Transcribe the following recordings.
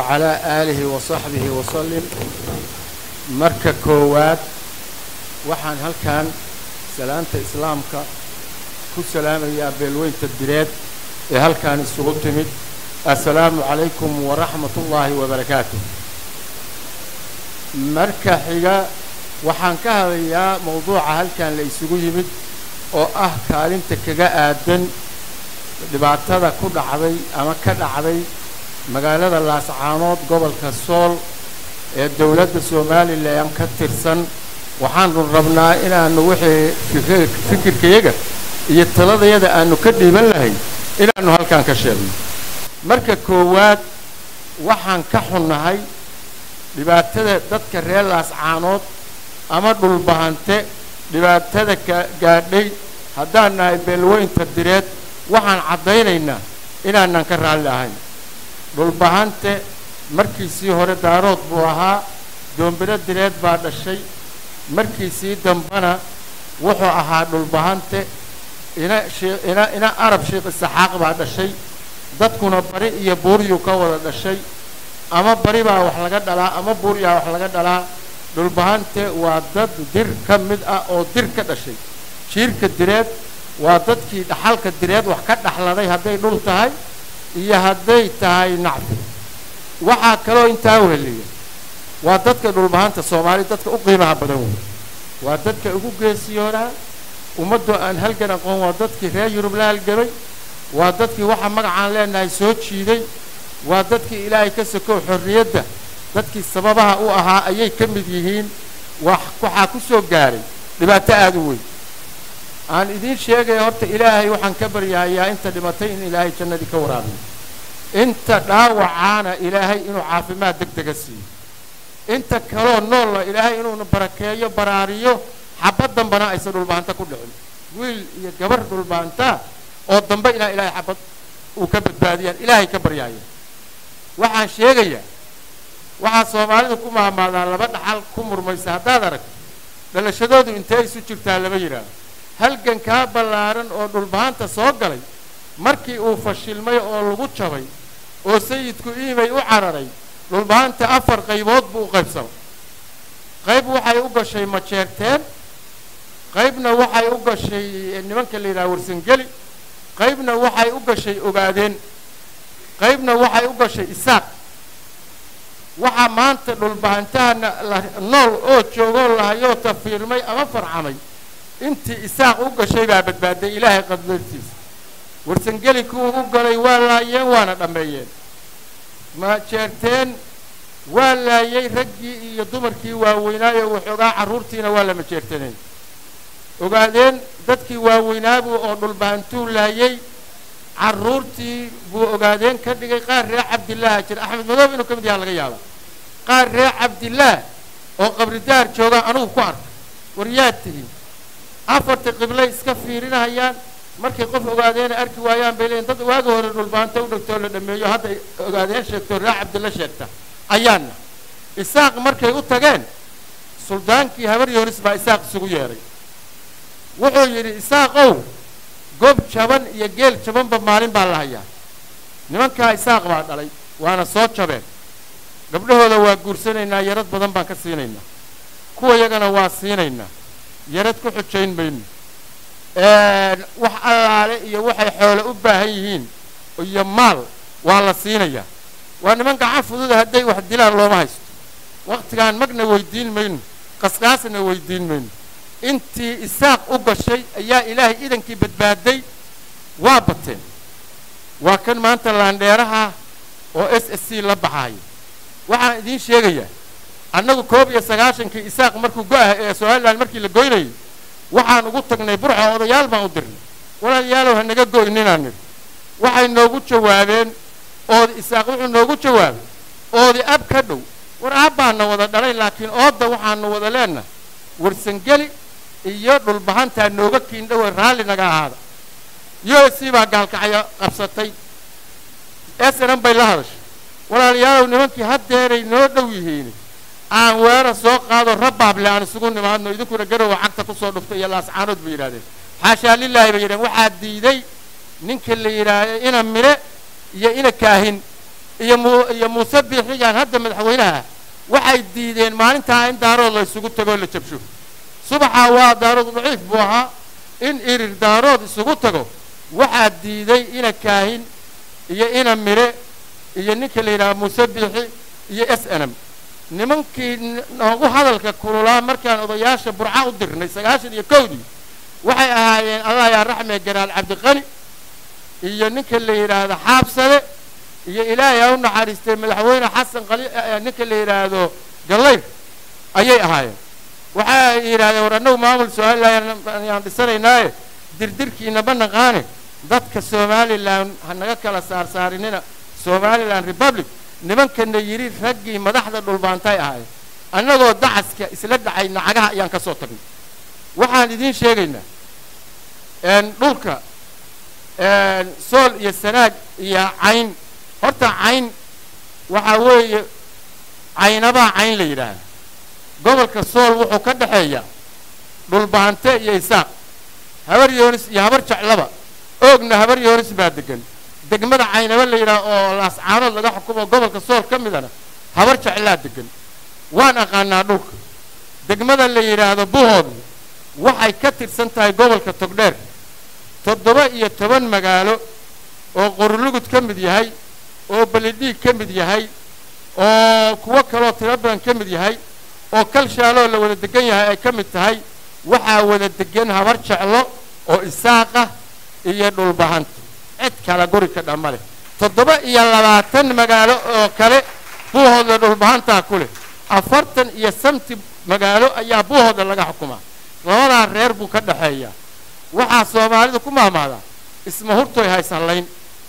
wacalaa aalihi wa saxbihi wasalim marka koowaad waxaan halkan salaanta islaamka ku salaamayaa beelweynta direed ee halkan isugu timid assalaamu calaykum waraxmat ullaahi wabarakaatu marka xiga waxaan ka hadlayaa mawduuca halkan la isugu yimid oo ah kaalinta kaga aadan dhibaatada ku dhacday ama ka dhacday magaalada laascaanood gobolka sool ee dowladda somalilan ka tirsan waxaanu rabnaa inaanu wixii fikirkayaga iyo taladayada aanu ka dhiiban lahayn inaannu halkan ka sheegno marka koowaad waxaan ka xunnahay dhibaatada dadka reer laascaanood ama dhulbahante dhibaatada ka gaadhay haddaan nahay beelweynta direed waxaan caddaynaynaa inaanan ka raalli ahayn dhulbahante markiisii hore daarood buu ahaa doombiro direed baa dhashay markiisii dambana wuxuu ahaa dhulbahante ina ina ina arab sheekh isaxaaq baa dhashay dadkuna bari iyo buuriyuu ka wada dhashay ama bari baa wax laga dhalaa ama buuriyaa wax laga dhalaa dhulbahante waa dad dir ka mid ah oo dir ka dhashay jiirka direed waa dadkii dhaxalka direed wax ka dhaxladay hadday dhul tahay iyo hadday tahay nacfi waxaa kaloo intaa weheliya waa dadka dhulbahanta soomaali dadka u qiimaha badan wey waa dadka ugu geesiyoonaa ummaddoo aan halgan aqoon waa dadkii reer yurub la halgamay waa dadkii waxa magacaan leenahay soo jiiday waa dadkii ilaahay ka sokow xorriyadda dadkii sababaha u ahaa ayay ka mid yihiin waxaa ku soo gaaray dhibaato aada u weyn aan idiin sheegaya horta ilaahay waxaan ka baryahayaa inta dhimatay in ilaahay jannadii ka waraabiyo inta dhaawacaana ilaahay inuu caafimaad deg dega siiyo inta kaloo noolla ilaahay inuuna barakeeyo baraariyo xabad dambana aysan dhulbahanta ku dhicin wiil iyo gabar dhulbahantaa oo dambe inaa ilaahay xabad uu ka badbaadiyaan ilaahay ka baryahaya waxaan sheegayaa waxaa soomaalidu ku mahmaadaan laba dhaxal ku murmaysa haddaad aragto dhalashadoodu intee isu jirtaa lama yidhaahdo halgankaa ballaaran oo dhulbahanta soo galay markii uu fashilmay oo lagu jabay oo sayidku iimay u cararay dhulbahanta afar qaybood buu u qaybsamay qayb waxay u gashay majeerteen qaybna waxay u gashay nimanka la yidhaha warsangeli qaybna waxay u gashay ogaadeen qaybna waxay u gashay isaaq waxaa maanta dhulbahantahana nool oo joogoo lahayoo tafiirmay ama farcamay intii isaaq u gashay baa badbaaday ilaahay qaddartiisa warsangeli kuwuu u galay waa laayeen waana dhammeeyeen majeerteen waa laayay raggii iyo dumarkii waaweynaayo waxoogaa carruurtiina waa la majeertaneen ogaadeen dadkii waaweynaabuu oo dhulbahantuu laayay carruurtii buu ogaadeen ka dhigay qaar reer cabdillaaha jira axmed madoob inuu ka mid yaha laga yaaba qaar reer cabdillaah oo qabridaar joogaa anugu ku arkay war yaad tihiin afarta qiblay iska fiirinahayaan markay qof ogaadeena arki waayaan bay leeyiin dad waagi hore dhulbaanta u dhegtoo la dhameeyo hadda ogaadeen sheegto reer cabdilla sheegta ayaana isaaq markay u tageen suldaankii habar yoonis baa isaaq isugu yeedhay wuxuu yidhi isaaqow gob jaban iyo geel jabanba maalin baa la hayaa nimankaa isaaq baa dhalay waana soo jabeen gabdhahooda waa guursanaynaa yarad badan baan ka siinaynaa kuwa yagana waa siinaynaa yarad ku xujayn mayno wax allaale iyo waxay xoole u baahan yihiin iyo maal waa la siinayaa waa niman gacan fududa hadday wax dilaan looma haysto wakhtigaan magna weydiin mayno qasqaasna weydiin mayno intii isaaq u gashay ayaa ilaahay idankii badbaaday waa bateen waa kan maanta laandheeraha oo s s c la baxaaya waxaan idiin sheegayaa annagu koob iyo sagaashankii isaaq markuu go-ah ee somalilan markii la goynayay waxaan ugu tagnay burco odayaal baan u dirnay walaalayaalow ha naga goyninaan nidhi waxay noogu jawaabeen oodi isaaq wuxuu noogu jawaabay oodi ab ka dhow war aabbaana wada dhalay laakiin oodda waxaanu wada leenahay warsangeli iyo dhulbahantaa nooga kiindhowe raalli naga ahaada u s c baa gaalkacyo qabsatay snm bay la hadashay walaalayaalow nimankii haddeeray noo dhow yihiin aan weerar soo qaado rabaable aan isugu nimaadno idinkuna garowa cagta kusoo dhuftay iyo laascaanood bay yidhahdeen xaashaa lilaahi bay yidhahdeen waxaa diiday ninka la yidhaahdo ina mire iyo ina kaahin iyo mu iyo muuse biixigaan hadda madaxweynaha waxay diideen maalintaa in daarood la isugu tagoo la jabsho subaxaa waa daarood daciif buu ahaa in irir daarood isugu tago waxaa diiday ina kaahin iyo ina mire iyo ninka la yidhaha muuse biixi iyo s n m nimankii noogu hadalka kululaa markaan odayaasha burca u dirnay sagaashan iyo kowdii waxay ahaayeen allah yaa raxme garaal cabdiqani iyo ninka la yidhaahdo xaabsade iyo ilaahay ha u naxariistay madaxweyne xasan qali ninka la yidhaahdo gallayr ayay ahaayeen waxay yidhahdeen war annagu maamul somalilan ayaan dhisanaynaaye dirdirkiina ma naqaane dadka somalilan ha naga kala saarsaarinina somalilan republic nimankana yidhi raggii madaxda dhulbaantay ahaayeen annagoo dacaska isla dhacay nacagaha ayaan ka soo tagnay waxaan idiin sheegaynaa dhulka sool iyo sanaag iyo cayn horta cayn waxaa weeye caynabaa cayn la yidhaahda gobolka sool wuxuu ka dhexeeyaa dhulbaante iyo isaaq habar yoonis iyo habar jeclaba oogna habar yoonis baa degan degmada caynaba la yidhaha oo laascaanood laga xukumo gobolka sool ka midana habar jeclaa degan waan aqaanaa dhulka degmada la yidhaahdo buhood waxay ka tirsan tahay gobolka togdheer toddoba iyo toban magaalo oo qorulugud ka mid yahay oo belidhiig ka mid yahay oo kuwo kaloo tiro badan ka mid yahay oo kalshaaloo la wada degan yahay ay ka mid tahay waxaa wada degan habar jeclo oo isaaqa iyo dhulbahanto cid kala guri ka dhamma leh toddoba iyo labaatan magaalo oo kale buuhoodla dhulbahantaa ku leh afartan iyo samti magaalo ayaa buuhoodla laga xukumaa labadaa reer buu ka dhexeeyaa waxaa soomaalidu ku maamaadaa isma hurtoy haysanlayn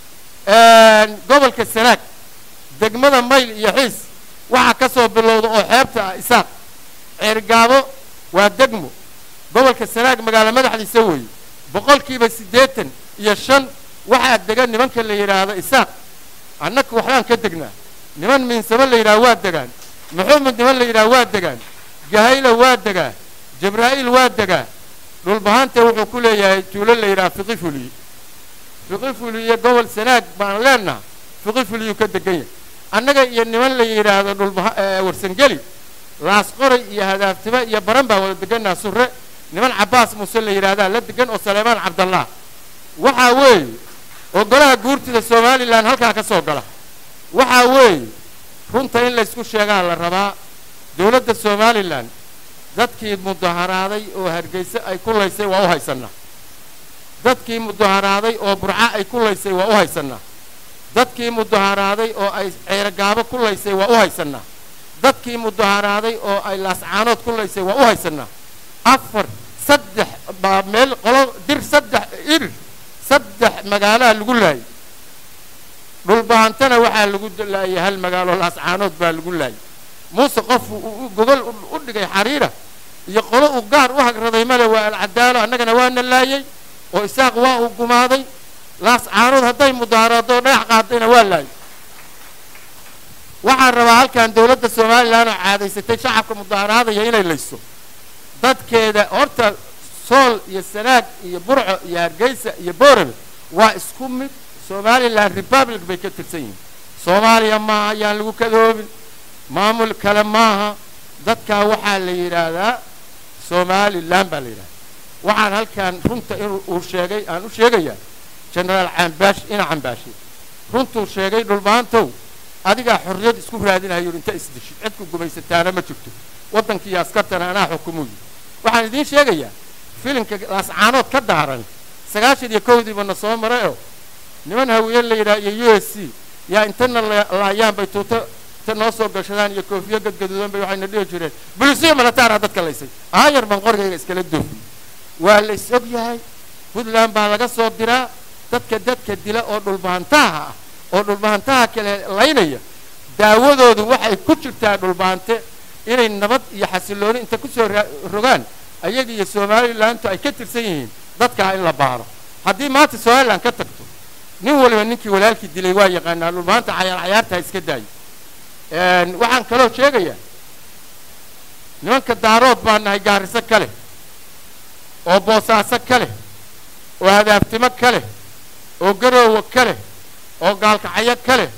gobolka sanaag degmada mayl iyo xiis waxaa ka soo bilowda oo xeebta ah isaaq ceergaabo waa degmo gobolka sanaag magaalo madaxdiisa weeye boqolkiiba siddeetan iyo shan waxaa degan nimanka la yidhaahdo isaaq annaka waxbaan ka degnaa niman miinsamo la yidhaha waa degaan maxumed niman la yidhaha waa degaan gahayla waa degaa jabraa'iil waa degaa dhulbahante wuxuu ku leeyahay tuulo la yidhaha fiqi fuliye fiqi fuliye gobol sanaag baan leenaha fiqi fuliyuu ka degan yahay annaga iyo niman la yidhaahdo dhulbaha warsangeli laasqoray iyo hadaaftiba iyo baran baan wada deganaa surre niman cabbaas muuse la yidhaahdaa la degan oo saleymaan cabdallah waxaa weeye oo golaha guurtida somalilan halkaa ka soo gala waxaa weeye runta in laysku sheegaa la rabaa dowladda somalilan dadkii mudaharaaday oo hargeyse ay ku laysay waa u haysannaa dadkii mudaharaaday oo burca ay ku laysay waa u haysannaa dadkii mudaharaaday oo ay ceerogaabo ku laysay waa u haysannaa dadkii mudaharaaday oo ay laascaanood ku laysay waa u haysannaa afar saddex baa meel qolo dir saddex irir saddex magaalaha lagu laayay dhulbahantana waxaa lagu laayay hal magaalo laascaanood baa lagu laayay muuse qof gogol u dhigay xariira iyo qolo uu gaar u hagraday male waa alcadaalo annagana waana laayay oo isaaq waa uu gumaaday laascaanood hadday mudaaraado dhagax qaadayna waa laayay waxaan rabaa halkan dowladda somalilan oo caadaysatay shacabka mudaaraadaya inay layso dadkeeda horta sool iyo sanaag iyo burco iyo hargeysa iyo boorame waa isku mid somalilan republic bay ka tirsan yihiin soomaaliya maaha ayaan lagu kadoobin maamul kale maaha dadkaa waxaa la yidhaahdaa somalilan baa la yidhahdaa waxaan halkan runta in uu sheegay aan u sheegayaa genaraal cambaash ina cambaashe runtuu sheegay dhulbaantow adigaa xorriyad isku raadinayo inta isdishid cidku gumaysataana ma jirto waddankii iyo askartana anaa xukumuyi waxaan idiin sheegayaa filimka laascaanood ka daaran sagaashan iyo kowdiiba na soo maray oo niman hawiye la yidhaha iyo u s c yaa intana laayaan bay tuuto ta noo soo gashadaan iyo koofiyo gadgaduudan bay waxayna dhihi jireen bulisiya malataara dadka laysay aayar baan qorigayga iskala doofiy waa la is og yahay puntland baa laga soo diraa dadka dadka dila oo dhulbahantaha ah oo dhulbahantaha kale laynaya daawadoodu waxay ku jirtaa dhulbahante inay nabad iyo xasillooni inta ku soo rogaan ayaga iyo somalilantu ay ka tirsan yihiin dadkaa in la baaro haddii maanta somalilan ka tagto nin waliba ninkii walaalkii dilay waa yaqaanaa dhulbahanta cayaar cayaartaa iska daayo waxaan kaloo sheegayaa nimanka daarood baa nahay gaariso ka leh oo boosaaso ka leh oo hadaabtimo ka leh oo garoowa ka leh oo gaalkacyo ka leh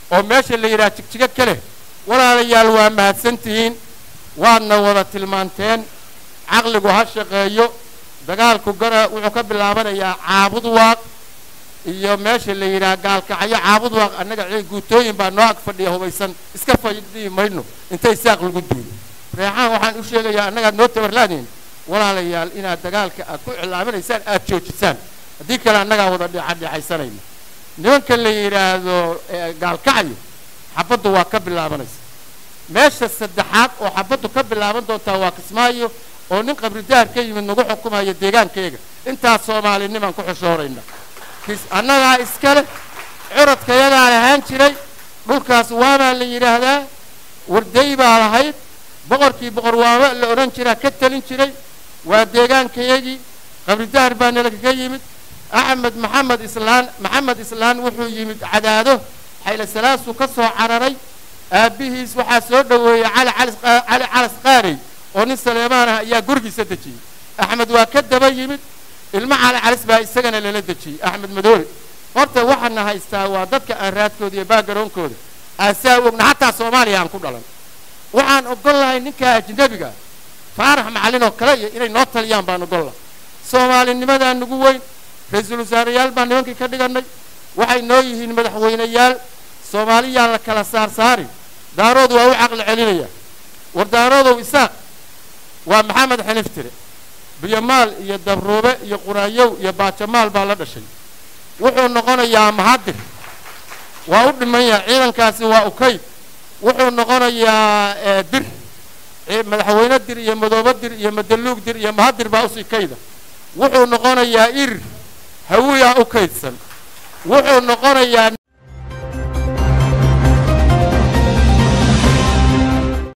oo meesha la yidhaha jigjigo ka leh walaalayaal waa mahadsantihiin waadna wada tilmaanteen caqligu ha shaqeeyo dagaalku gara wuxuu ka bilaabanayaa caabud waaq iyo meesha la yidhaha gaalkacyo caabud waaq annaga guutooyin baa noo ag fadhiya hubaysan iska fadhiyi mayno intay saaq lagu duulo reexaan waxaan u sheegayaa annagaad noo tabarlaadiin walaalayaal inaad dagaalka aad ku cilaaminaysaan aad joojisaan haddii kale annagaa wada dhexadhexaysanayna nimanka la yidhaahdo gaalkacyo xabaddu waa ka bilaabanaysa meesha saddexaad oo xabaddu ka bilaaban doontaa waa kismaayo oo nin qabridaar ka yimid nagu xukumaya deegaankayga intaas soomaalinimaan ku xushoorayna annagaa iskale curadkayadaa lahaan jiray dhulkaas waabaa la yidhaahdaa warday baa lahayd boqorkii boqor waaba la odhan jiraa ka talin jiray waa deegaankayagii qabridaar baa nalakaga yimid axmed maxamed islaan maxamed islaan wuxuu yimid cadaado xayla salaasuu ka soo cararay aabbihiis waxaa soo dhoweeyey cali cali calas qaarey oo nin saleemaan ah ayaa gurigiisa dejiyey axmed waa ka daba yimid ilmo cali calis baa isagana lala dejiyey axmed madoobe horta waxaana haystaa waa dadka aan raadkooda iyo baagaronkooda aasaa ogna xataa soomaaliya aan ku dhalan waxaan ogol lahay ninkaa ajnabiga faarax macallin oo kale iyo inay noo taliyaan baan ogol lahay soomaalinimadaa nagu weyn ra-iisul wasaareyaal baan nimankii ka dhigannay waxay noo yihiin madaxweyneyaal soomaaliyaan la kala saar saarin daarood waa u caqli celinaya war daaroodow isaaq waa maxamed xaniftire biyomaal iyo dabruube iyo quraayow iyo baajamaal baa la dhashay wuxuu noqonayaa mahadir waa u dhiman yahay ciidankaasi waa ukayd wuxuu noqonayaa dir madaxweyne dir iyo madoobo dir iyo madaluug dir iyo mahadir baa usii kayda wuxuu noqonayaa irir hawiyaa u kaydsan wuxuu noqonayaa